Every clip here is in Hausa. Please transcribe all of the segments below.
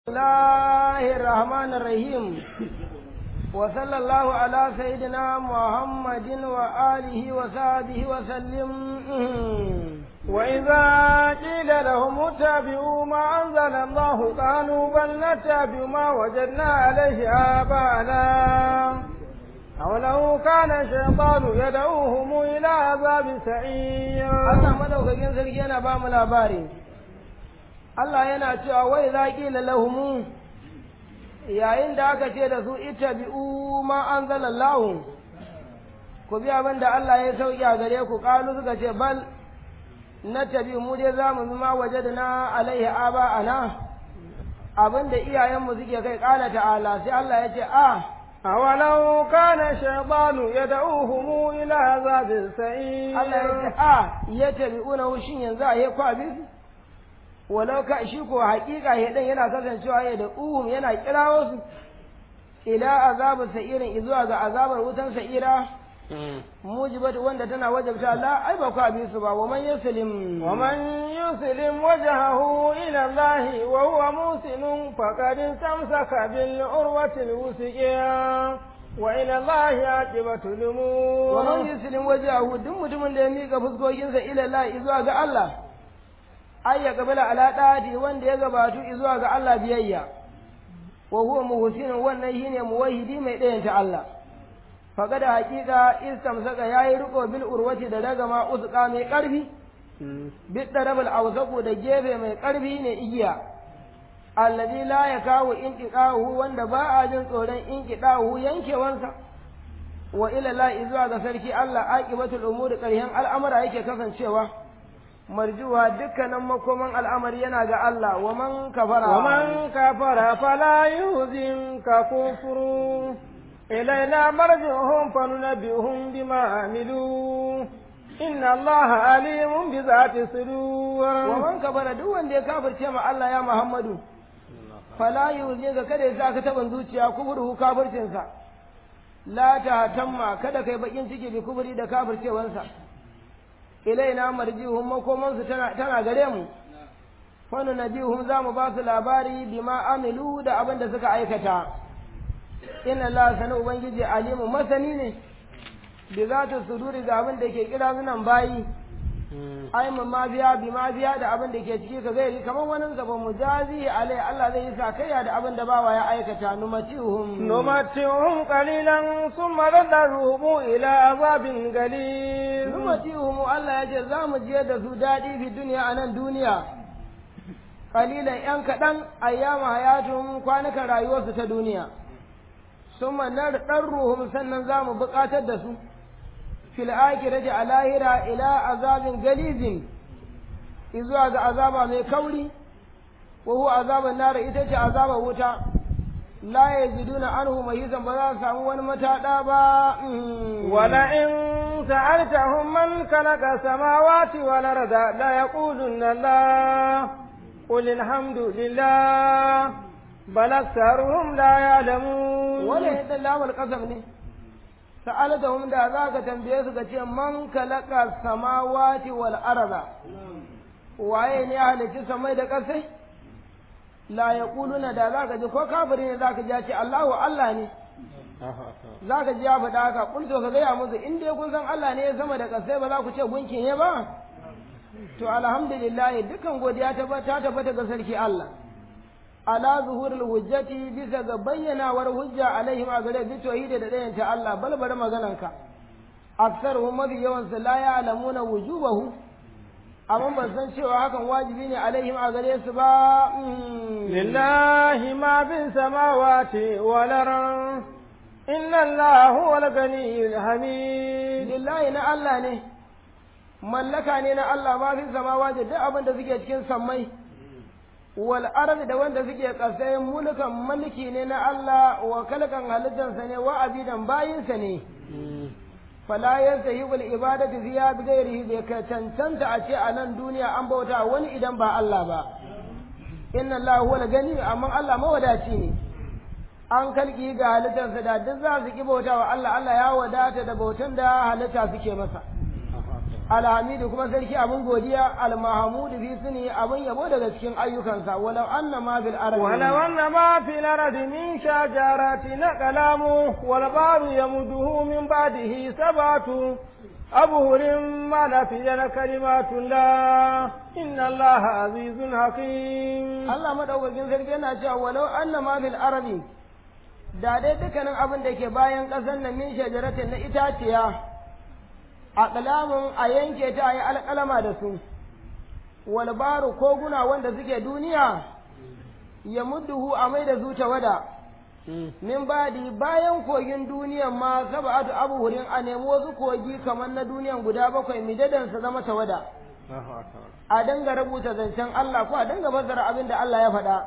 الله الرحمن الرحيم وصلى الله على سيدنا محمد وآله وصحبه وسلم وإذا قيل لهم اتبعوا ما أنزل الله قالوا بل نتبع ما وجدنا عليه آباءنا أولو كان الشيطان يدعوهم إلى عذاب سعير Allah madaukakin sarki yana ba mu labari Allah yana cewa wai za ƙila lahumu yayin da aka ce da su ita bi'u ma an lahu ku bi abin da Allah ya sauki a gare ku ƙalu suka ce bal na tabi mu dai za mu ma waje da na alaihi aba ana abin da iyayenmu suke kai ƙala ta'ala sai Allah ya ce a أولو كان الشيطان يدعوهم إلى عذاب السعير Allah ya ce a ya tabi'una shin yanzu a yi kwabi walau ka shi ko haƙiƙa ya dan yana kasancewa ya da uhum yana kirawo su ila azabar sa'irin izuwa ga azabar wutan sa'ira mujibat wanda tana wajabta la ai ba ku abi su ba wa man yaslim ومن يسلم وجهه إلى الله وهو محسن فقد استمسك بالعروة الوثقى وإلى الله عاقبة wa man الأمور yaslim wajahu duk mutumin da ya mika fuskokinsa ila Allah izuwa ga Allah ai ya kabila ala dadi wanda ya gabatu izuwa ga Allah biyayya wa huwa muhsinun wannan shine muwahhidi mai ɗayanta Allah faqada haqiqa istamsaka yayi riko bil urwati da ragama uzqa mai karfi bid darabal awsaqu da gefe mai karfi ne igiya alladhi la yakawu inqiqahu wanda ba a jin tsoron inqiqahu yankewansa wa ila la izuwa ga sarki Allah aqibatul umuri ƙarshen al'amura yake kasancewa marjuwa dukkanin makoman al'amari yana ga Allah wa man kafara ومن كفر فلا يهزمك كفر إلينا مرجعهم فننبئهم بما عملوا إن الله عليم بذات wa الصدور man kafara duk wanda ya kafirce ma Allah ya Muhammadu fala yuzi ga kada ya saka taban zuciya kufuru kafircin sa la ta tamma kada kai bakin ciki bi kuburi da kafircewansa ilaina marjihum makoman su tana tana gare mu wani nabihum za mu ba su labari bima amilu da abin da suka aikata inna Allah sanu ubangiji alimu masani ne bi zatu suduri ga abin da ke kira sunan bayi ai mun ma biya bi ma biya da abin da ke ciki ka gairi kamar wani gaba mujazi alai Allah zai yi sakayya da abin da bawa ya aikata numatihum نمتعهم قليلا ثم نضطرهم إلى عذاب غليظ numatihum Allah ya ce za mu je da su daɗi fi duniya a nan duniya kalilan yan kaɗan ayyama hayatun kwanukan rayuwarsu ta duniya summa ruhum sannan za mu buƙatar da su fil akhirati a lahira ila azabin galizin izuwa ga azaba mai kauri wa huwa azaban nar ita ce azabar wuta la yajiduna anhu mahizan ba za su samu wani mataɗa ba Mm. ولئن سألتهم من خلق السماوات والأرض ليقولن الله قل الحمد لله بل أكثرهم لا يعلمون wala yadda lamar kasam ne sa'alatahum da za ka tambaye su ka ce man kalaka samawati wal arda waye ne ya halicci samai da ƙasai la yaquluna da za ka ji ko kafiri ne za ka ji ya ce Allahu Allah ne za ka ji ya faɗa haka kun to ka gaya musu in dai kun san Allah ne ya sama da ƙasai ba za ku ce gunkin ne ba to alhamdulillah dukan godiya ta ta tabbata ga sarki Allah ala zuhurul hujjati bisa ga bayyanawar hujja alaihim a gare bi tauhidi da dayan ta Allah bal bari magananka aksaruhum mafi yawan su la ya'lamuna wujubahu amma ban san cewa hakan wajibi ne alaihim a gare su ba Mm. لله ما في السماوات والأرض إن الله هو الغني الحميد lillahi na Allah ne mallaka ne na Allah ma fi samawa da duk abin da suke cikin sammai wal ardi da wanda suke kasai mulkan mulki ne na Allah wa kalkan halittansa ne wa abidan bayinsa ne fala yastahibu al ibadatu fiya bi ghairihi bai ka cancanta a ce a nan duniya an bauta wani idan ba Allah ba inna Allah huwa gani amma Allah mawadaci ne an kalki ga halittarsa da duk za su ki bauta wa Allah Allah ya wadata da bautan da halitta suke masa alhamidu kuma sarki abin godiya almahamudu fi suni abin yabo daga cikin ayyukansa walau anna ma bil ardi ولو أن ما في الأرض من شجرة أقلام والبحر يمده من بعده سبعة أبهر ما نفي كلمات الله إن الله عزيز حكيم Allah madaukakin sarki yana cewa walau anna ma bil ardi da dai dukkanin abin da ke bayan ƙasar nan min shajaratin na itaciya a kalamun a yanke ta a yi alƙalama da su wal baru koguna wanda suke duniya ya mudduhu a mai da zuta wada min badi bayan kogin duniyan ma sab'atu abuhurin a nemi wasu kogi kamar na duniyan guda bakwai midadan su zama tawada a danga rubuta zancen Allah ko a danga fassara abin da Allah ya faɗa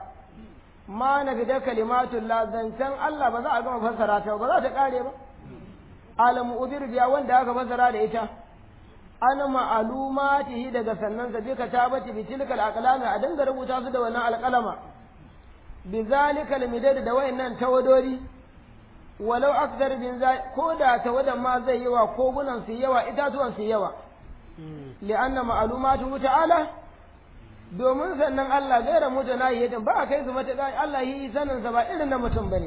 ma na fida kalimatullah zancen Allah ba za a gama fassara ta ba za ta kare ba alamu udir biya wanda aka fassara da ita an ma'alumatihi daga sannan sa bika tabati bi tilkal aqlami a danga rubuta su da wannan alqalama bi zalikal midad da wayannan tawadori walau akthar bin ko da tawadan ma zai yi wa kogunan su yawa itatuwan su yawa li'anna ma'alumatu ta'ala domin sannan Allah gaira mutanahiyatin ba a kai su matuƙa Allah yi sanin sa ba irin na mutum bane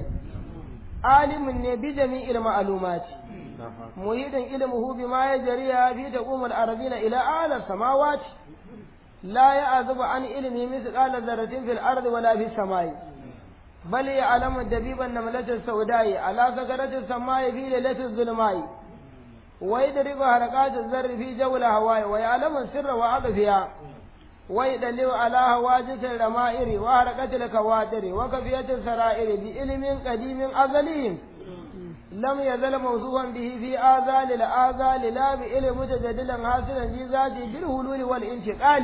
alimin ne bi jami'il ma'alumati muhidin ilmuhu bima yajriya fi taqumul ardina ila ala samawati la ya'zubu an ilmi mithqala dharratin fil ardi wala fis samai bal ya'lamu dabiban namlatis sawdai ala sakaratis samai fi lailatil zulmai ويدرك حركات الذر في جو الهواء ويعلم السر وعطفها ويدلل على هواجس الرمائر وحركة الكواتر وكفية السرائر بعلم قديم أزلي لم يزل موصوفا به في آذال الآذال لا بعلم متجدلا حاصلا في ذاته بالهلول والانتقال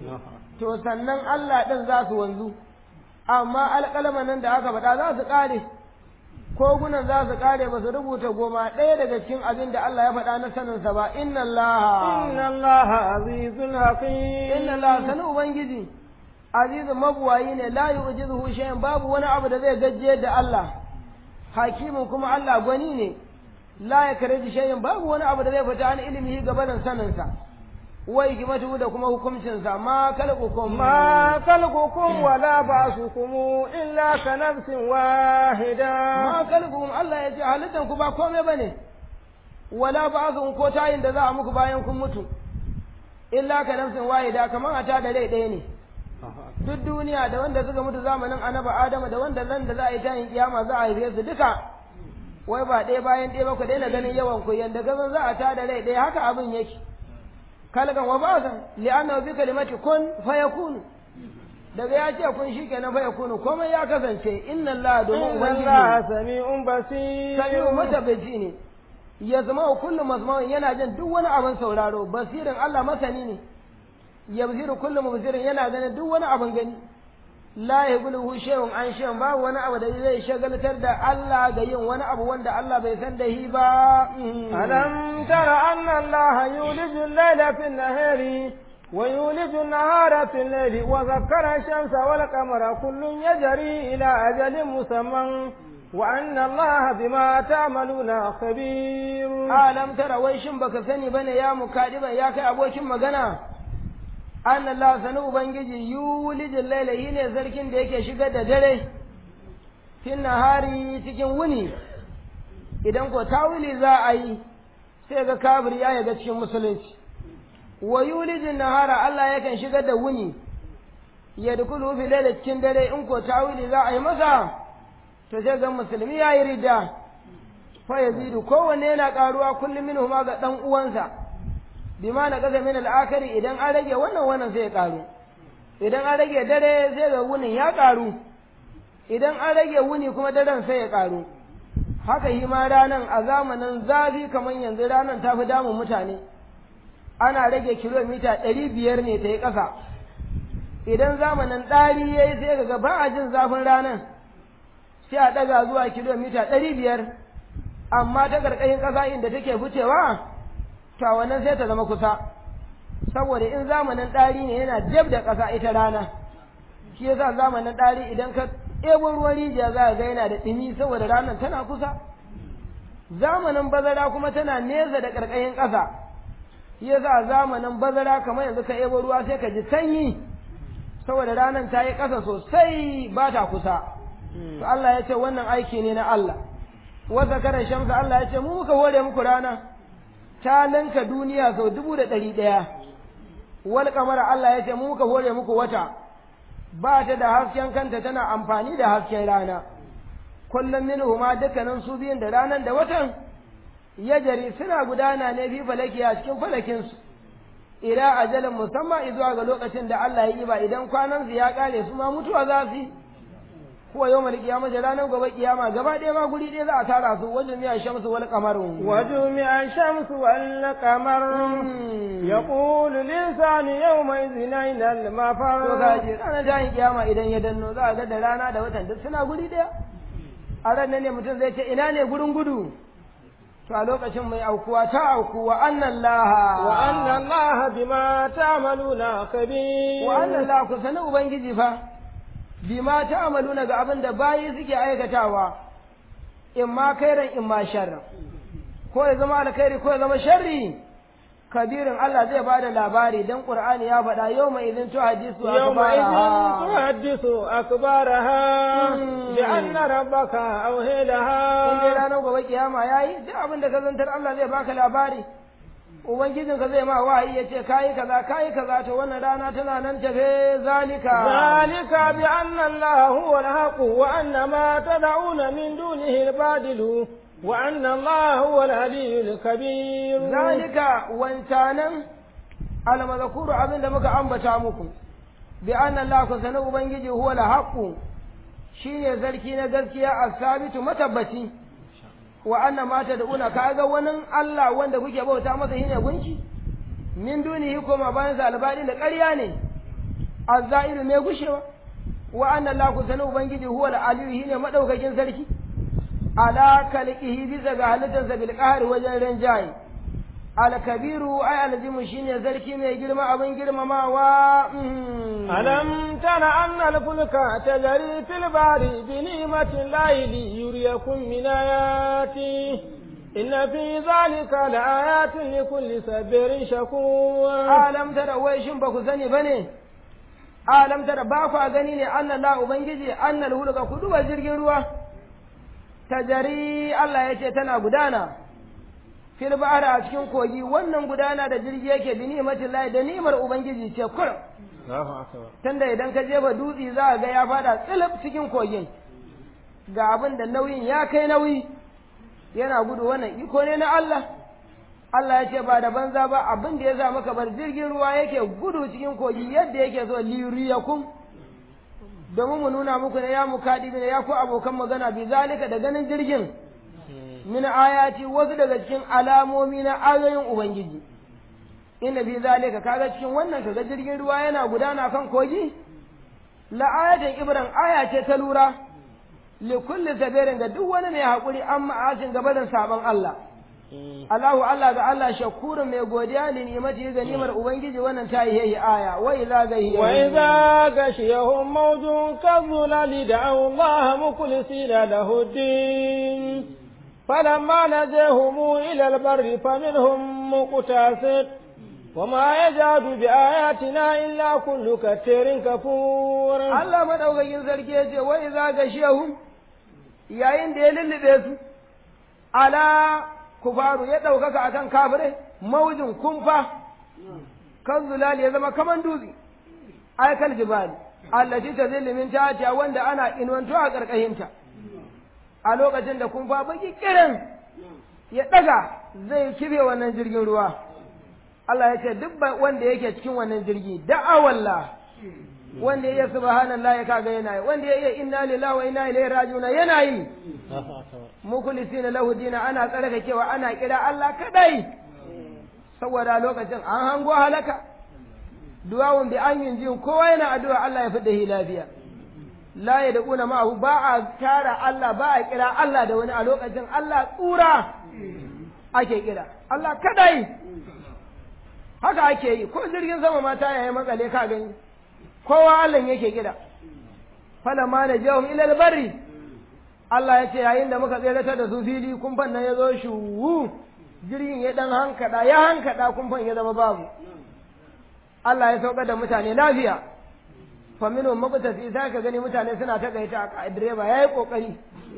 to sannan Allah ɗin za su wanzu amma alƙalaman nan da aka faɗa za su ƙare kogunan za su kare ba su rubuta goma ɗaya daga cikin abin da Allah ya faɗa na saninsa ba inna Allah inna Allah azizun hakim inna Allah sani ubangiji azizun mabuwayi ne la yu'jizuhu shay'un babu wani abu da zai gajje da Allah hakimin kuma Allah gwani ne la yakriju shay'un babu wani abu da zai fita an ilimihi gabanin saninsa wa hikmatu da kuma hukuncinsa ma kalqukum ma kalqukum wala ba'sukum illa ka nafsin wahida ma kalqukum Allah ya ce halittan ku ba komai bane wala ba'sukum ko tayin da za a muku bayan kun mutu illa ka nafsin wahida kamar a ta da rai ɗaya ne duk duniya da wanda suka mutu zamanin annabi Adamu da wanda zan da za a yi tayin kiyama za a haife su duka wai ba ɗaya bayan ɗaya ba ku daina ganin yawan ku yanda gazan za a ta da rai ɗaya haka abin yake kalgan wa ba'san li'annahu bi kalimati kun fayakunu daga ya ce kun shikenan fayakunu komai ya kasance inna Allah domin ubangiji Allah sami'un basir sami'u matabbaci ne ya zama kullu mazma'un yana jin duk wani abin sauraro basirin Allah masani ne yabziru kullu mubzirin yana ganin duk wani abin gani la yaqulu shay'un an shay'un babu wani abu da zai shagaltar da Allah ga yin wani abu wanda Allah bai san da shi ba alam tara anna Allah yuliju al-layla fi an-nahari wa yuliju an-nahara fi al-layli wa zakkara ash-shamsa wal qamara kullun yajri ila ajalin musamman wa anna Allah bima ta'maluna khabir alam tara wai shin baka sani bane ya mukadiban ya kai abokin magana an Allah sani Ubangiji yulijin laila yi ne zarkin da yake shigar da dare fin nahari cikin wuni idan ko tawili za a yi sai ga kafir ya yaga cikin musulunci wa yulijin nahara Allah yakan shigar da wuni ya dukulu fi laila cikin dare in ko tawili za a yi masa to sai ga musulmi ya yi rida fa yazidu kowanne yana karuwa kullum minhu ma ga dan uwansa bima na kaza min al'akari idan an rage wannan wannan sai ya karu idan an rage dare sai ga wunin ya karu idan an rage wuni kuma daren sai ya karu haka shi ma ranan a zamanin zafi kamar yanzu ranan ta fi damun mutane ana rage kilomita ɗari biyar ne ta yi ƙasa idan zamanin ɗari ya yi sai ga ba a jin zafin ranan sai a ɗaga zuwa kilomita ɗari biyar amma ta ƙarƙashin ƙasa inda take ficewa to wannan sai ta zama kusa saboda in zamanin ɗari ne yana jab da ƙasa ita rana shi yasa zamanin ɗari idan ka ɗebo ruwan rijiya za ka ga yana da ɗumi saboda ranar tana kusa zamanin bazara kuma tana nesa da ƙarƙashin ƙasa ya za zamanin bazara kamar yanzu ka ebo ruwa sai ka ji sanyi saboda ranar ta yi ƙasa sosai ba ta kusa to Allah ya ce wannan aiki ne na Allah wata karan shamsa Allah ya ce mu muka hore muku rana ta ninka duniya sau dubu da ɗari ɗaya wal kamara Allah ya ce mu muka hore muku wata ba ta da hasken kanta tana amfani da hasken rana kullum minhu ma dukkanin su biyun da ranar da watan ya jari suna gudana ne fi falaki a cikin falakinsu ila ajalin musamman zuwa ga lokacin da Allah ya yi ba idan kwanan su ya kare su ma mutuwa za su yi kuwa yau mal kiyama da ranar gobe kiyama gaba ɗaya ma guri ɗaya za a tara su wajen miya shamsu wal kamaru وجمع الشمس والقمر يقول الإنسان يومئذ أين to المفر kaji ranar tayin kiyama idan ya danno za a ga da rana da watan duk suna guri ɗaya a ran nan ne mutum zai ce ina ne gurin gudu to a lokacin mai aukuwa ta auku wa annan laha وأن الله بما تعملون خبير wa annan laha ku sani ubangiji fa bima ta amaluna ga abin da bayi suke aikatawa in ma kairan in ma sharran ko ya zama alkhairi ko ya zama sharri kabirin Allah zai bada labari dan Qur'ani ya faɗa yau mai idin to hadisu يومئذ akbaraha تحدث أخبارها مم. بأن ربك أوهي in dai لها ranar gobe kiyama yayi duk abin da ka zantar Allah zai baka labari ubangijin ka zai ma wahayi ya ce kayi kaza kayi kaza to wannan rana tana nan tafe zalika ذلك بأن الله هو الحق وأن ما تدعون من دونه الباطل وأن الله هو العلي الكبير zalika wancanan almazakuru abin da muka ambata muku bi anna Allah ku sani ubangiji huwa al shine sarki na gaskiya as-sabitu matabbaci wa anna ma tad'una kaga wani Allah wanda kuke bauta masa shine gunki min dunihi kuma bayan sa albadi da ƙarya ne azzairu mai gushewa wa anna Allah ku sani ubangiji huwa al-aliyu shine madaukakin sarki ala kalqihi bisa ga halittarsa bil qahri wajen rinjaye alkabiru ai alzimu shine sarki mai girma abin girmamawa mhm. ألم تر أن الفلك تجري في البحر بنعمة الله ليريكم من آياته إن في ذلك لآيات لكل صبر شكور alam tara wai shin ba ku sani bane alam tara ba ku gani ne anna la ubangiji annal hulka ku duba jirgin ruwa tajari Allah ya ce tana gudana fil bahri a cikin kogi wannan gudana da jirgi yake bi ni'matin lahi da ni'mar ubangiji ce kur tunda idan ka jefa dutse za a ga ya fada tsilip cikin kogin ga abin da nauyin ya kai nauyi yana gudu wannan iko ne na Allah Allah ya ce ba da banza ba abin da ya sa maka bar jirgin ruwa yake gudu cikin kogi yadda yake so liriyakum domin mu nuna muku ne ya mukadi ne ya ku abokan magana bi zalika da ganin jirgin min ayati wasu daga cikin alamomi na ayoyin ubangiji inna bi zalika kaga cikin wannan kaga jirgin ruwa yana gudana kan kogi la ayatin ibran aya ce ta lura li kulli sabirin ga duk wani mai hakuri amma asin gabanin sabon Allah Allahu Allah ga Allah shakurun mai godiya da ni'imati ga ni'imar Ubangiji wannan ta yi aya wa idza gahiya وإذا غشيهم موج كالظلال دعوا الله مخلصين له الدين فلما نجاهم إلى البر فمنهم مقتصد وما يجاد بآياتنا إلا كل كتير كفور Allah madaukakin sarki ya ce wa idza gashiyahum yayin da ya lullube su ala kufaru ya ɗaukaka akan kafirai maujin kumfa kan zulali ya zama kaman dutse aikal jibali allati tazillu min tahtiha wanda ana inwanto a karkashinta a lokacin da kumfa baki kiran ya daga zai kibe wannan jirgin ruwa Allah ya ce duk ba- wanda yake cikin wannan jirgi da'awallah wanda ya iya subhanallah ya kaga yana yi wanda ya iya inna lillahi wa inna ilaihi raji'un yana yi mukhlisina lahu dina ana tsarkakewa ana kira Allah kadai saboda lokacin an hango halaka duwawun bi an yin jin kowa yana addu'a Allah ya fidda shi lafiya la ya da'una ma'ahu ba a tara Allah ba a kira Allah da wani a lokacin Allah tsura ake kira Allah kadai haka ake yi ko jirgin sama ma ta yayi makale ka gani kowa Allah yake kira falamma najahum ila al-barri Allah ya ce yayin da muka tseratar da su fili kumfan nan ya zo shuwu jirgin ya dan hankada ya hankada kumfan ya zama babu Allah ya sauka da mutane lafiya fa minhum maqtasi sai ka gani mutane suna ta gaita a direba yayi kokari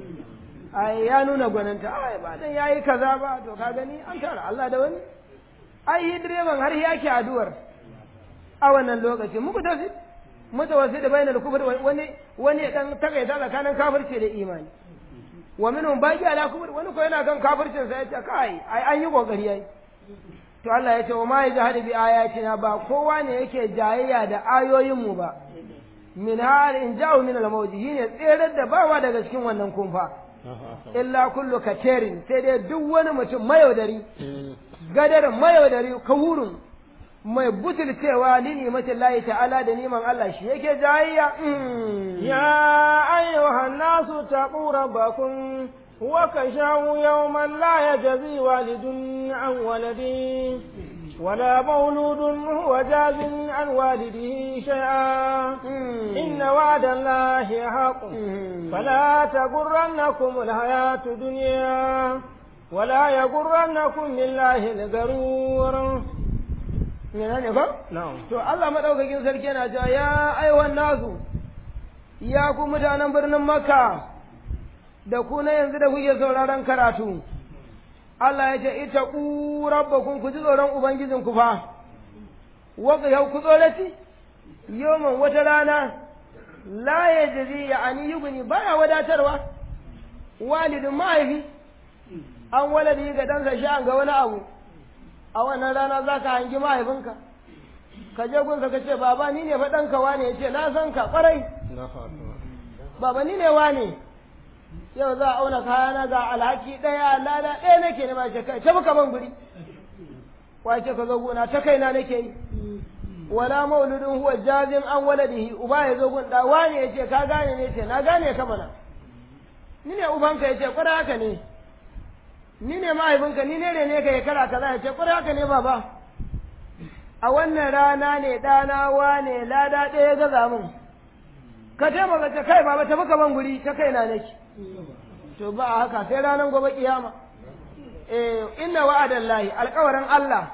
ai ya nuna gwaninta ai ba dan yayi kaza ba to ka gani an tara Allah da wani ai direban har yake addu'ar a wannan lokaci muku tafi mutawassi da bainal kufr wani wani dan takaita tsakanin kafirci da imani wa minhum baqi ala kufr wani ko yana kan kafircin sa yace kai ai an yi kokari yayi to Allah ya ce wa ma yajhadu bi ayatina ba kowa ne yake jayayya da ayoyin mu ba min har in ja'u min al-mawji ne tsere da bawa daga cikin wannan kumfa illa kullu katerin sai dai duk wani mutum mayaudari gadar mayaudari kawurun mai butulcewa li nimatin layi ta'ala da niman Allah shi yake jayayya يا أيها الناس اتقوا ربكم وكشوا يوما لا يجزي والد عن ولده ولا مولود هو جاز عن والده شيئا إن وعد الله حق فلا تغرنكم الحياة الدنيا ولا يغرنكم بالله الغرور yana ne ba? نعم To Allah maɗaukakin sarki yana cewa ya aiwan nasu, ya ku mutanen birnin Makka, da ku na yanzu da kuke sauraron karatu, Allah ya ce, ita ku rabbakun ku ji tsoron Ubangijinku fa, waka yau ku tsorati, yoman wata rana, la ya jazi ya ani yuguni baya wadatarwa, walidin mahaifi, an waladi ga ɗansa sha'an ga wani abu. a wannan rana za ka hangi mahaifinka ka je gunsa ka ce baba ni ne fa ɗanka wane ya ce na san ka ƙwarai baba ni ne wane yau za a auna kayana ga alhaki ɗaya lada ɗaya nake ne ma ce kai ta muka ban guri wace ka zo gona ta kaina nake yi wala mauludin huwa jazin an waladihi uba ya zo gun da wane ya ce ka gane ne ce na gane ka mana ni ne ubanka ya ce ƙwarai haka ne ni ne mahaifinka ni ne ne ka ya kara kaza ya ce kwarai haka ne baba a wannan rana ne ɗana wane lada ɗaya gaza min ka taimaka ta kai baba tafi ka ban guri ta kai na nake to ba a haka sai ranar gobe kiyama eh inna wa'adan lahi alƙawarin Allah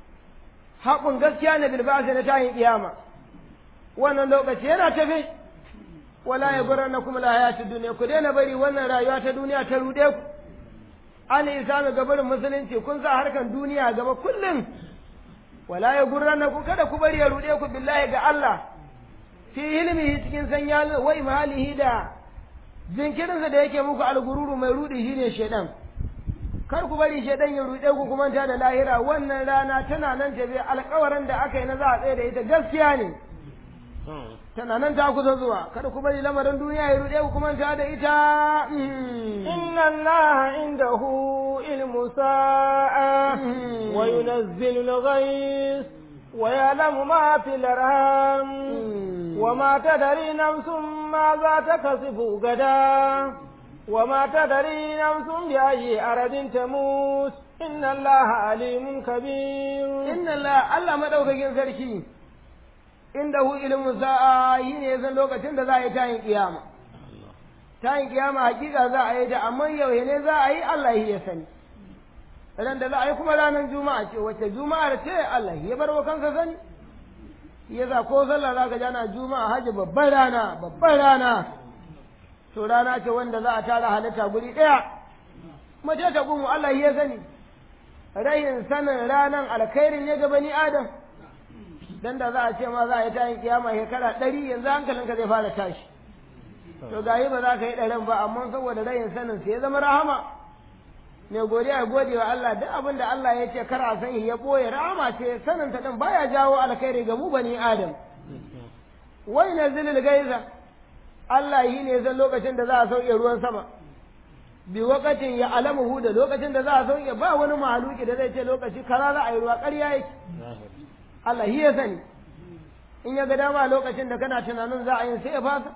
haƙun gaskiya ne bilbasa na tayin kiyama wannan lokaci yana tafe wala ya gurra na kuma lahayatun duniya ku daina bari wannan rayuwa ta duniya ta ruɗe ku an isa ga barin musulunci kun sa harkan duniya gaba kullum wala ya gurrana ku kada ku bari ya rude ku billahi ga Allah fi ilmihi cikin sanya wa imalihi da jinkirinsa da yake muku algururu mai rudi shine shedan kar ku bari shedan ya rude ku kuma ta da lahira wannan rana tana nan tafi alƙawarin da aka yi na za a tsaye da ita gaskiya ne tana nan ta kusa zuwa kada ku bari lamarin duniya ya rude ku kuma ta da ita إن الله عنده علم ساعة وينزل الغيث ويعلم ما في الأرحام وما تدري نفس ماذا تكسب غدا وما تدري نفس بأي أرض تموت إن الله عليم كبير inna Allah Allah madaukakin sarki indahu ilmu sa'a yi ne san lokacin da za a yi tayin kiyama tayin kiyama hakika za a yi ta amma yau ne za a yi Allah ya sani ran da za a yi kuma ranar juma'a ce wacce juma'ar ce Allah ya bar wa kansa sani yasa ko sallah za ka jana juma'a haji babban rana babban rana to rana ce wanda za a tara halitta guri ɗaya mace ta gumu Allah ya sani rayin sanin ranan alkhairin ne ga bani adam dan da za a ce ma za a yi tayin kiyama shekara ɗari yanzu hankalinka zai fara tashi to gayi ba za ka yi ɗarin ba amma saboda rayin sanin sai ya zama rahama mai godiya ya gode wa Allah duk abin da Allah ya ce kar a san ya boye rahama ce sanin ta din baya jawo alkhairi ga mu bani adam wai nazilul gaiza Allah yi ne zan lokacin da za a sauke ruwan sama bi wakatin ya alamuhu da lokacin da za a sauke ba wani mahaluki da zai ce lokaci kaza za a yi ruwa ƙarya yake Allah shi ya sani in ya ga dama lokacin da kana tunanin za a yi sai ya fasa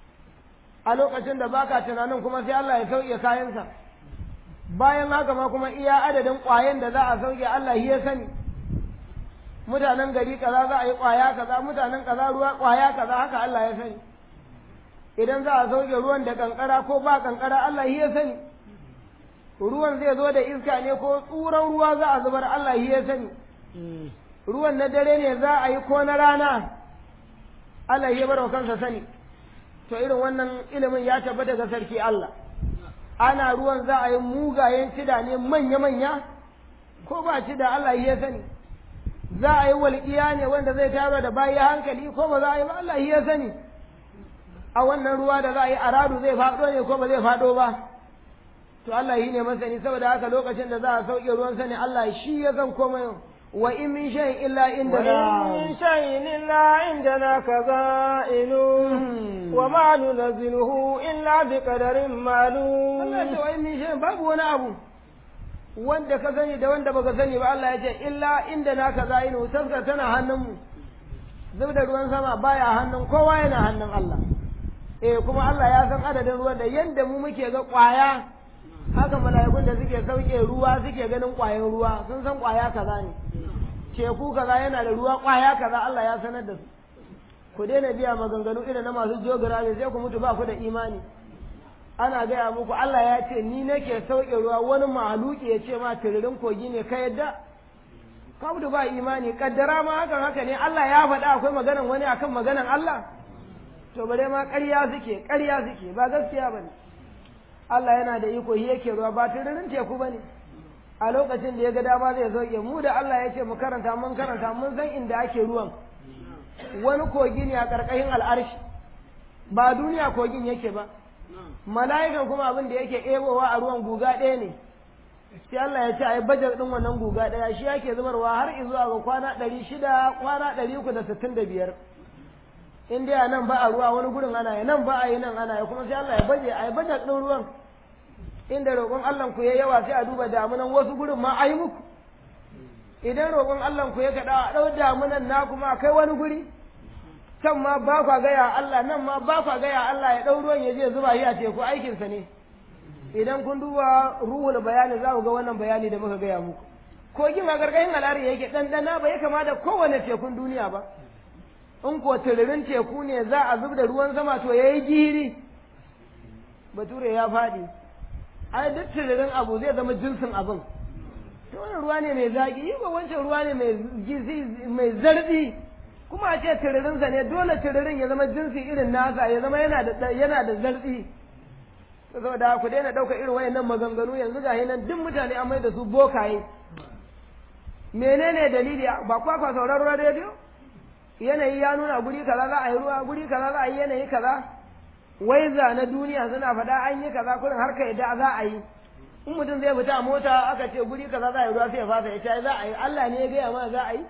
a lokacin da baka tunanin kuma sai Allah ya sauke kayansa bayan haka ma kuma iya adadin ƙwayen da za a sauke Allah shi ya sani mutanen gari kaza za a yi ƙwaya kaza mutanen kaza ruwa ƙwaya kaza haka Allah ya sani idan za a sauke ruwan da kankara ko ba kankara Allah shi ya sani ruwan zai zo da iska ne ko tsuran ruwa za a zubar Allah ya sani ruwan na dare ne za a yi ko na rana Allah ya bar wa kansa sani to irin wannan ilimin ya tabbata ga sarki Allah ana ruwan za a yi mugayen cida ne manya-manya ko ba cida Allah ya sani za a yi walƙiya ne wanda zai taro da bayi hankali ko ba za a yi ba Allah ya sani a wannan ruwa da za a yi aradu zai faɗo ne ko ba zai faɗo ba to Allah yi ne masani saboda haka lokacin da za a sauke ruwan sani Allah shi ya san komai wa in min shay'in illa indana وإن شيء إلا عندنا كذائن وما ننزله إلا بقدر Allah ce معلوم wa in min shay'in babu wani abu wanda ka sani da wanda baka sani ba Allah ya ce illa indana kazainu taskar tana hannunmu zub da ruwan sama baya hannun kowa yana hannun Allah eh kuma Allah ya san adadin ruwan da yanda mu muke ga kwaya haka mala'ikun da suke sauke ruwa suke ganin kwayan ruwa sun san kwaya kaza ne teku kaza yana da ruwa kwaya kaza Allah ya sanar da su ku daina biya maganganu irin na masu geography sai ku mutu ba ku da imani ana gaya muku Allah ya ce ni nake sauke ruwa wani mahaluki ya ce ma tiririn kogi ne ka yadda ka mutu ba imani kaddara ma hakan haka ne Allah ya faɗa akwai maganan wani akan maganan Allah to bare ma ƙarya suke ƙarya suke ba gaskiya bane Allah yana da iko shi yake ruwa ba tiririn teku bane a lokacin da ya ga dama zai sauke mu da Allah ya ce mu karanta mun karanta mun san inda ake ruwan wani kogi ne a ƙarƙashin al'arshi ba duniya kogin yake ba mala'ikan kuma abin da yake ebowa a ruwan guga ɗaya ne sai Allah ya ce a yi bajar ɗin wannan guga ɗaya shi yake zubarwa har izuwa ga kwana ɗari shida kwana ɗari uku da sittin da biyar in dai a nan ba a ruwa wani gurin ana yi nan ba a yi nan ana yi kuma sai Allah ya baje a yi bajar ɗin ruwan inda roƙon Allah ku ya yawa sai a duba damunan wasu gurin ma a yi muku idan roƙon Allah ku ya kaɗa a ɗau damunan na kuma a kai wani guri can ma ba kwa gaya Allah nan ma ba kwa gaya Allah ya ɗau ruwan ya je zuba shi a teku aikinsa ne idan kun duba ruhul bayani za ku ga wannan bayani da muka gaya muku kogin a gargahin al'ari yake ɗanɗana ba ya kama da kowane tekun duniya ba in ko tiririn teku ne za a zub da ruwan sama to ya yi gihiri bature ya faɗi ai duk tiririn abu zai zama jinsin abin to wannan ruwa ne mai zaƙi yi ba wancan ruwa ne mai zarɗi kuma a ce tiririnsa ne dole tiririn ya zama jinsi irin nasa ya zama yana da yana da zartsi saboda ku daina ɗauka irin wayannan maganganu yanzu ga nan duk mutane an mai da su bokaye menene dalili ba kwa kwa sauraron rediyo yanayi ya nuna guri kaza za a yi ruwa guri kaza za a yi yanayi kaza waiza na duniya suna faɗa an yi kaza kurin har ka yadda za a yi in mutum zai fita a mota aka ce guri kaza za a yi ruwa sai ya fasa ya ce za a yi Allah ne ya gaya mana za a yi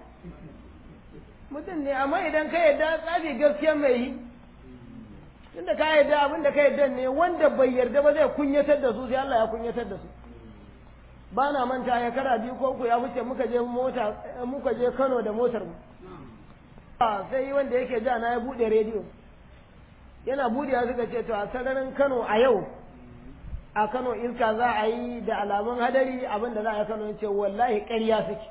mutum ne amma idan ka yadda tsafi gaskiya mai yi tunda ka yadda abin da ka yadda ne wanda bai yarda ba zai kunyatar da su sai Allah ya kunyatar da su ba na manta ya kara biyu ko uku ya wuce muka je mota muka je Kano da motar mu sai wanda yake ja na ya bude rediyo yana budewa suka ce to a sararin Kano a yau a Kano iska za a yi da alamun hadari abin da za a yi Kano ce wallahi ƙarya suke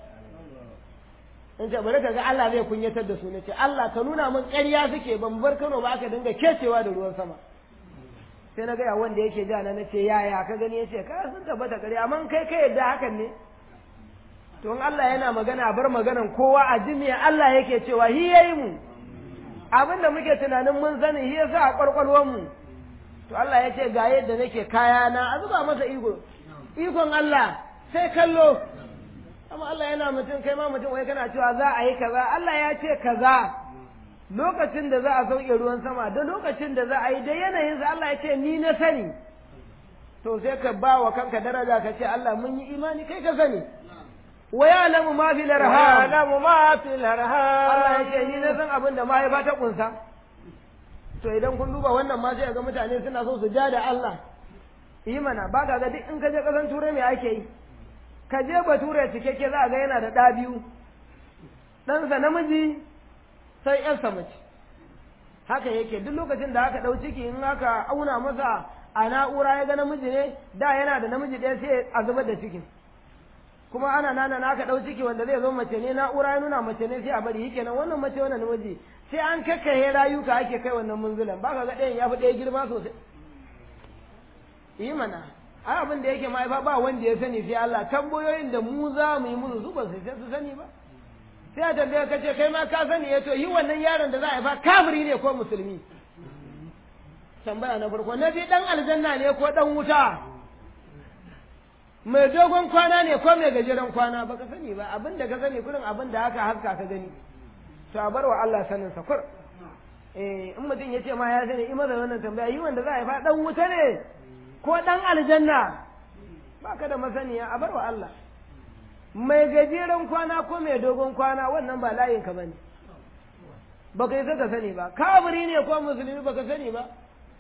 in ce bari ka ga Allah zai kunyatar da su ne ce Allah ka nuna min ƙarya suke ban bar Kano ba aka dinga kecewa da ruwan sama sai na gaya wanda yake ja na nace yaya ka gani yace ka sun tabbata ƙarya amma kai kai yadda hakan ne to in Allah yana magana bar maganan kowa a ji me Allah yake cewa hi yayi mu abin da muke tunanin mun sani hi yasa a kwarkwalwan mu to Allah ya ce ga yadda nake kaya na a zuba masa iko ikon Allah sai kallo amma Allah yana mutum kai ma mutum wai kana cewa za a yi kaza Allah ya ce kaza lokacin da za a sauke ruwan sama da lokacin da za a yi da yanayin sa Allah ya ce ni na sani to sai ka ba wa kanka daraja ka ce Allah mun yi imani kai ka sani wa ya'lamu ma fil arham ya'lamu ma fil arham Allah ya ce ni na san abin da mahaifa ta kunsa to idan kun duba wannan ma sai ga mutane suna so su ja da Allah yi mana ba ka ga duk in ka je kasan turai me ake yi ka je bature cikakke za a ga yana da ɗa biyu ɗansa namiji sai ƴarsa mace haka yake duk lokacin da aka ɗau ciki in aka auna masa a na'ura ya ga namiji ne da yana da namiji ɗaya sai a zubar da cikin kuma ana nana na aka ɗau ciki wanda zai zo mace ne na'ura ya nuna mace ne sai a bari yake nan wannan mace wannan namiji sai an kakkaye rayuka ake kai wannan munzulan ba ka ga ɗayan ya fi ɗaya girma sosai yi mana ai abin da yake mahaifa ba wanda ya sani sai Allah tambayoyin da mu za mu yi musu su ba su sai su sani ba sai a tambaye ka ce kai ma ka sani ya to yi wannan yaron da za a haifa kafiri ne ko musulmi tambaya na farko na biyu dan aljanna ne ko dan wuta mai dogon kwana ne ko mai gajeren kwana ba ka sani ba abin da ka sani kurin abin da haka haska ka gani to a bar wa Allah sanin sa kur eh in mutum ya ce ma ya sani in maza wannan tambaya yi wanda za a haifa dan wuta ne ko dan aljanna ba ka da masaniya a bar wa Allah mai gajeren kwana ko mai dogon kwana wannan ba layin ka bane ba ka yi ka sani ba kafiri ne ko musulmi ba ka sani ba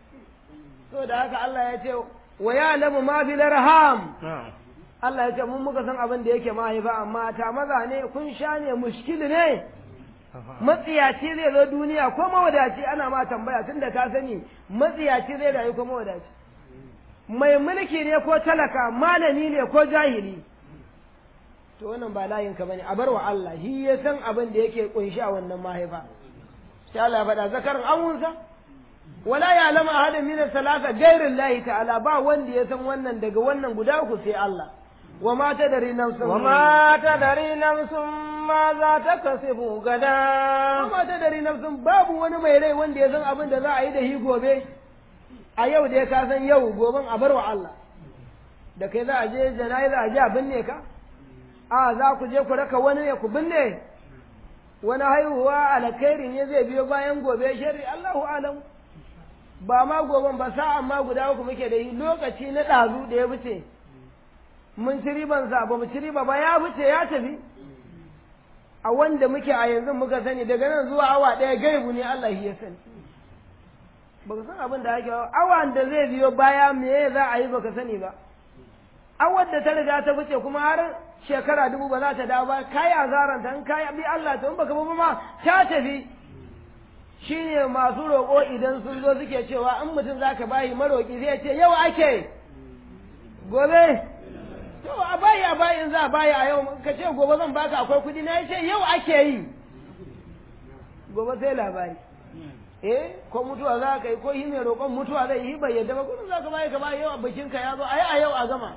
so da haka Allah ya ce wa ya'lamu ma fil arham Allah ya ce mun muka san abin da yake mahaifa amma ta maza ne kun sha ne mushkili ne matsiyaci zai zo duniya ko mawadaci ana ma tambaya tun da ka sani matsiyaci zai rayu ko mawadaci mai mulki ne ko talaka malami ne ko jahili to wannan ba layin ka bane a bar wa Allah shi ya san abin da yake kunshi a wannan mahaifa sai Allah ya faɗa zakarin awunsa wala ya lama ahadin min salasa gairin lahi ta'ala ba wanda ya san wannan daga wannan guda uku sai Allah wa ma tadari nafsun wa ma tadari nafsun ma za ta kasibu gada wa ma tadari nafsun babu wani mai rai wanda ya san abin da za a yi da shi gobe a yau da ka san yau goben a bar wa Allah da kai za a je jana'iza a je a binne ka a za ku je ku raka wani ne ku binne wani haihuwa alkhairi ne zai biyo bayan gobe sharri Allahu alam ba ma goben ba sa amma guda uku muke da yi lokaci na ɗazu da ya wuce mun ci riban sa ba mu ci riba ba ya wuce ya tafi a wanda muke a yanzu muka sani daga nan zuwa awa ɗaya gaibu ne Allah ya sani baka san abin da ake awa da zai biyo baya me za a yi baka sani ba awar da ta riga ta wuce kuma har shekara dubu ba za ta dawo ba kai azaran ta in kai bi Allah to in baka ba ma ta tafi shine masu roƙo idan sun zo suke cewa in mutum zaka bayi maroƙi zai ce yau ake gobe to a bayi a bayi in za a bayi a yau ka ce gobe zan baka akwai kuɗi na ya ce yau ake yi gobe sai labari eh ko mutuwa za ka yi ko yi mai roƙon mutuwa zai yi bai yadda ba kudin za ka bayi ka bayi yau a bikinka ya zo a yi a yau a gama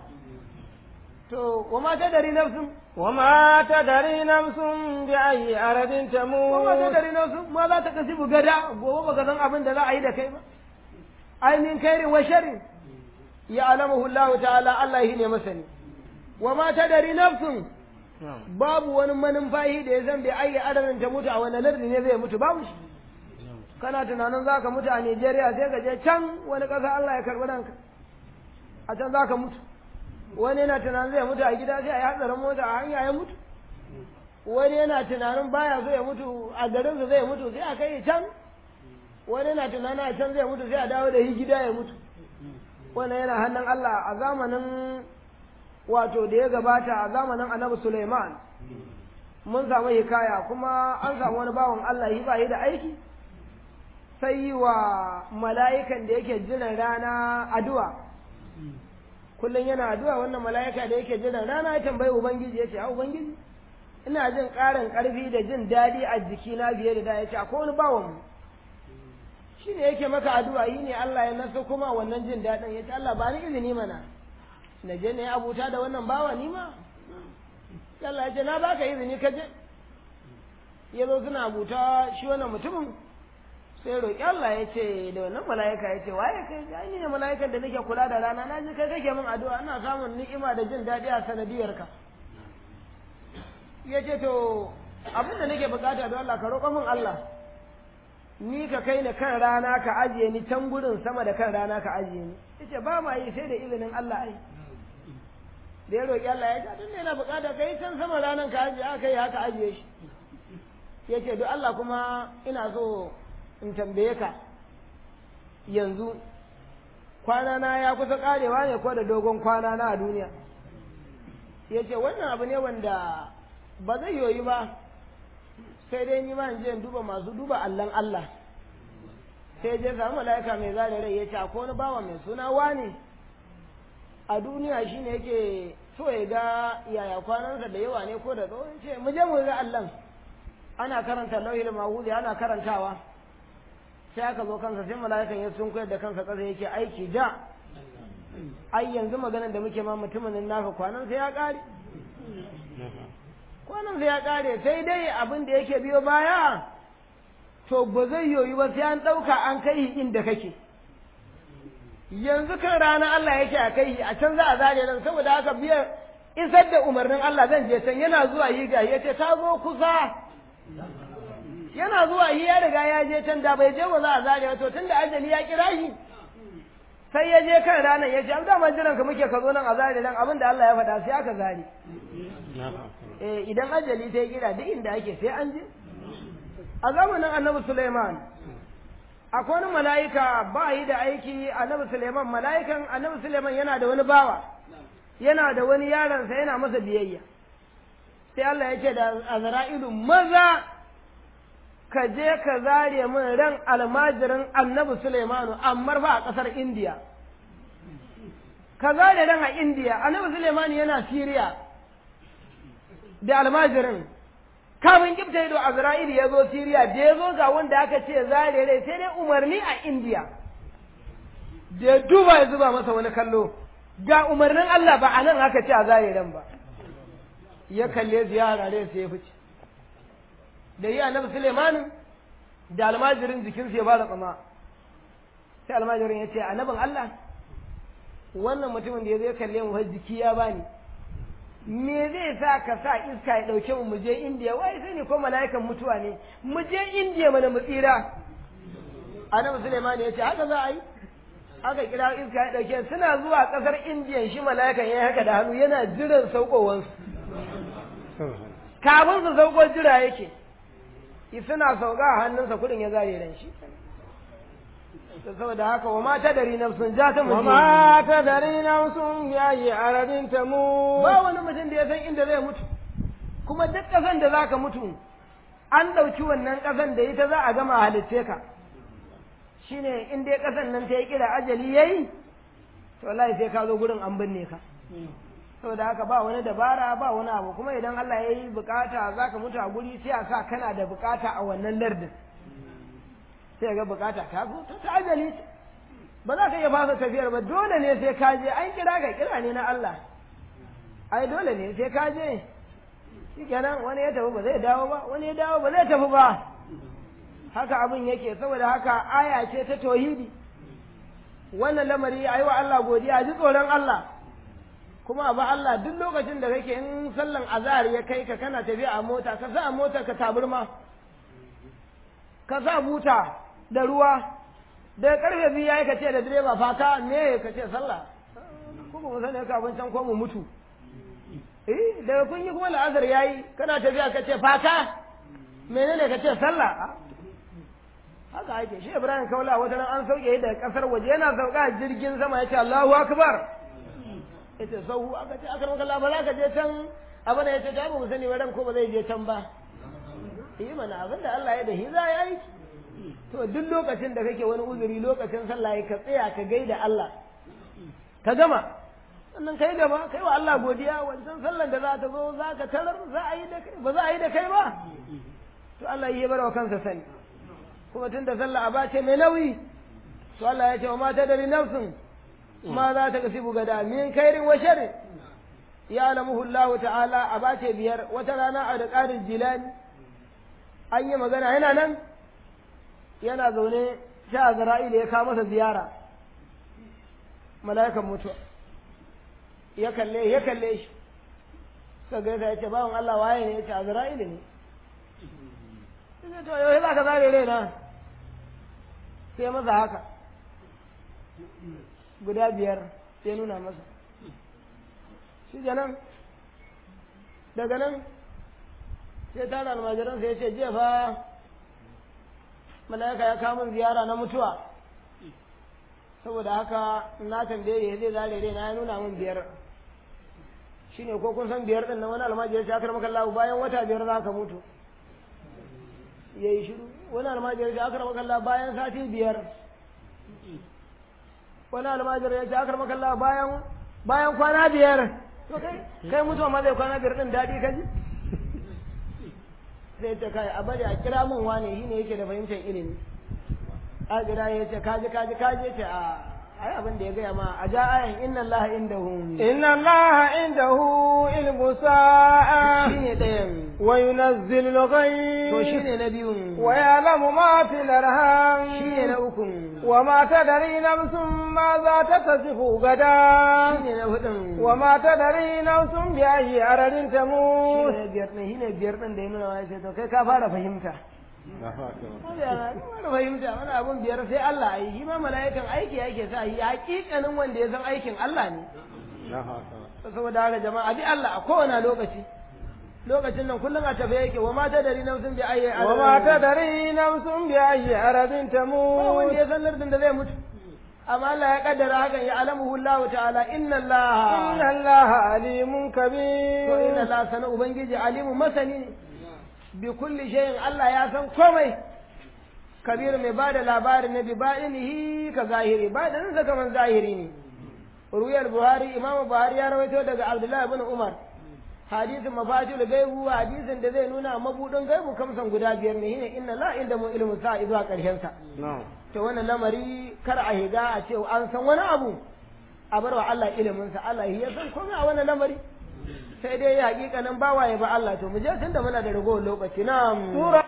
to wa ma ta dari nafsun wa ma ta dari nafsun bi ayi aradin tamu wa ma ta dari nafsun ma za ta kasibu gada gobe baka san abin da za a yi da kai ba ainihin kairin wa sharrin ya alamahu Allah ta'ala Allah shi ne masani wa ma ta dari nafsun babu wani manumfahi da ya zan bai ayi adadin ta mutu a wani lardi ne zai mutu babu shi kana tunanin za ka mutu a Nigeria sai ka je can wani ƙasa Allah ya karɓi ranka a can za ka mutu wani yana tunanin zai mutu a gida sai a yi hatsarin mota a hanya ya mutu wani yana tunanin baya so ya mutu a garinsa zai mutu sai a kai can wani yana tunanin a can zai mutu sai a dawo da shi gida ya mutu wannan yana hannun Allah a zamanin wato da ya gabata a zamanin annabi Suleiman mun samu hikaya kuma an samu wani bawan Allah shi ba yi da aiki sai yi wa mala'ikan da yake jiran rana addu'a kullum yana addu'a wannan mala'ika da yake jiran rana ya tambayi ubangiji ya ce a ubangiji ina jin ƙarin ƙarfi da jin daɗi a jikina fiye da da ya ce akwai wani bawan mu shi ne yake maka addu'a yi ne Allah ya naso kuma wannan jin daɗin ya ce Allah ba ni izini mana na je ne abuta da wannan bawa ni ma Allah ya ce na baka izini ka je ya zo suna abuta shi wannan mutumin sai roƙi Allah ya ce da wannan mala'ika ya ce waye kai ga ni ne mala'ikan da nake kula da rana na ji kai kake min addu'a ina samun ni'ima da jin daɗi a sanadiyar ka ya ce to abin da nake bukata don Allah ka roƙa min Allah ni ka kai ni kan rana ka ajiye ni can gurin sama da kan rana ka ajiye ni yace ba ma yi sai da izinin Allah ai da ya roƙi Allah ya ce tun da yana bukata kai can sama ranan ka ajiye aka yi haka ajiye shi yace don Allah kuma ina so in tambaye ka yanzu kwana na ya kusa karewa ne ko da dogon kwana na a duniya ya ce wannan abu ne wanda ba zai yoyi ba sai dai ni ma in je in duba masu duba allan Allah sai je samu mala'ika mai zare rai ya ce akwai wani bawa mai suna wane a duniya shine yake so ya ga yaya kwanansa da yawa ne ko da tsawon ce mu je mu ga allan ana karanta lauhil mahudi ana karantawa sai aka zo kansa sai mala'ikan ya sun koyar da kansa ƙasa yake aiki da ai yanzu maganar da muke ma mutumin nan naka kwanan sai ya kare kwanan sai ya kare sai dai abin da yake biyo baya to ba zai yoyi ba sai an ɗauka an kai inda kake yanzu kan rana Allah yake a kai a can za a zare nan saboda haka biya isar da umarnin Allah zan je can yana zuwa yi ga yace ta zo kusa yana zuwa yi ya riga ya je can da bai je ba za a zare to tunda ajali ya kira shi sai ya je kan ranar ya ce an dama jiran ka muke ka zo nan a zare nan abin da Allah ya faɗa sai aka zare eh idan ajali ta yi kira duk inda ake sai an je a zamanin annabi Sulaiman akwai wani mala'ika ba yi da aiki annabi Suleiman mala'ikan annabi Suleiman yana da wani bawa yana da wani yaronsa yana masa biyayya sai Allah ya ce da Azra'ilu maza ka je ka zare min ran almajirin annabi Suleimanu amma ba a ƙasar Indiya ka zare ran a Indiya annabi Suleimanu yana Siriya da almajirin kafin kifta ido Azra'ilu ya zo Siriya da ya zo ga wanda aka ce zare rai sai dai umarni a Indiya da ya duba ya zuba masa wani kallo ga umarnin Allah ba a nan aka ce a zare ran ba ya kalle ziyara rai sai ya fice da yi annabi Suleiman da almajirin jikinsa ya ba da tsama sai almajirin ya ce annabin Allah wannan mutumin da ya zai kalle mu jiki ya bani me zai sa ka sa iska ya ɗauke mu mu je indiya wai sai ne ko mala'ikan mutuwa ne mu je indiya mana mu tsira annabi suleiman ya ce haka za a yi aka kira iska ya ɗauke suna zuwa ƙasar indiya shi mala'ikan ya haka da hannu yana jiran saukowansu kafin su sauko jira yake suna sauka a hannunsa kudin ya zare ran shi saboda haka wa mata dari nafsun ja ta wa ma ta dari nafsun ya yi arabin ta mu ba wani mutum da ya san inda zai mutu kuma duk ƙasan da zaka mutu an ɗauki wannan ƙasan da ita za a gama halitce ka shine in dai ƙasan nan ta yi kira ajali yayi to wallahi sai ka zo gurin an binne ka saboda haka ba wani dabara ba wani abu kuma idan Allah ya yi bukata za ka mutu a guri sai a sa kana da bukata a wannan lardin sai ga bukata ta zo ta ta ajali ba za ka iya fasa tafiyar ba dole ne sai ka je an kira ka kira ne na Allah ai dole ne sai ka je shikenan wani ya tafi ba zai dawo ba wani ya dawo ba zai tafi ba haka abin yake saboda haka aya ce ta tauhidi wannan lamari ayi wa Allah godiya ji tsoron Allah kuma ba Allah duk lokacin da kake in sallan azhar ya kai ka kana tafiya a mota ka sa a motar ka taburma ka sa buta da ruwa da karfe biyu yayi ka ce da direba fata me ka ce sallah ko ba sani ka abin can ko mu mutu eh daga kun yi kuma la'azar yayi kana tafiya ka ce fata menene ka ce sallah haka ake shi Ibrahim Kaula wata nan an sauke daga kasar waje yana sauka jirgin sama ya ce Allahu akbar yace sahu aka ce aka maka ba za ka je can abin da yace ta ba mu sani ran ko ba zai je can ba yi mana abin da Allah ya da hiza ya yi to duk lokacin da kake wani uzuri lokacin sallah ka tsaya ka gaida Allah ka gama sannan kai gaba kai wa Allah godiya wancan sallan da za ta zo za ka tarar za a yi da kai ba za a yi da kai ba to Allah ya bar wa kansa sani kuma tunda sallah a bace mai nauyi to Allah ya ce wa mata dari nafsin ma za ta kasi gada min kairin wa sharri ya alamuhu Allah ta'ala a bace biyar wata rana a da ƙarin jilani an yi magana yana nan yana zaune sha Azra'il ya kawo masa ziyara mala'ikan mutuwa ya kalle ya kalle shi suka gaisa ya ce bawan Allah waye ne ya ce Azra'il ne sai to yau za ka zare raina sai masa haka guda biyar sai nuna masa shi nan daga nan sai tara almajiran sai ya ce jiya fa mala'ika ya kawo ziyara na mutuwa saboda haka na tambaye ya zai zare rai na ya nuna min biyar shine ko kun san biyar din nan wani almajiri ya akar maka Allah bayan wata biyar za ka mutu yayi shiru wani almajiri ya akar maka Allah bayan sati biyar wani almajiri ya ce akar maka Allah bayan bayan kwana biyar to kai kai mutuwa ma zai kwana biyar din daɗi kaji sai ta kai a bari a kira min wane shi ne yake da fahimtar ilimi a kira ya ce kaji kaji kaji ce a ai abin da ya gaya ma a ja ayan inna Allah indahu inna Allah indahu ilmu sa'a shine ɗayan وينزل الغيث to shine na biyun ويعلم ما في الأرحام shine na ukun وما تدري نفس ماذا تكسب غدا shine na hudun وما تدري نفس بأي أرض تموت shine biyar ɗin shine biyar ɗin da ya nuna wa sai to kai ka fara fahimta fara fahimta wani abun biyar sai Allah ai shi ma mala'ikan aiki yake sa yi hakikanin wanda ya san aikin Allah ne saboda haka jama'a bi Allah a kowane lokaci lokacin nan kullum a tafe yake wa mata dari nafsin bi ayyi وما تدري نفس بأي أرض ba wanda تموت ya san lardin da zai mutu amma Allah ya kaddara hakan ya alamuhu Allah ta'ala inna Allah إن الله عليم to inna كبير Allah sana ubangiji alimu masani ne bi kulli shay'in Allah ya san komai kabir mai bada labarin na bi ba'inihi ka zahiri ba'inin sa kaman zahiri ne ruwayar buhari imamu buhari ya rawaito daga abdullahi ibn umar hadisin mafatil gaibu hadisin da zai nuna mabudin gaibu kamsan guda biyar ne shine inna la inda mu ilmu sa zuwa karshen sa to wannan lamari kar a higa a ce an san wani abu a bar wa Allah ilimin sa Allah ya san komai a wannan lamari sai dai hakikanin bawaye ba Allah to mu je tunda muna da ragowar lokaci na'am سورة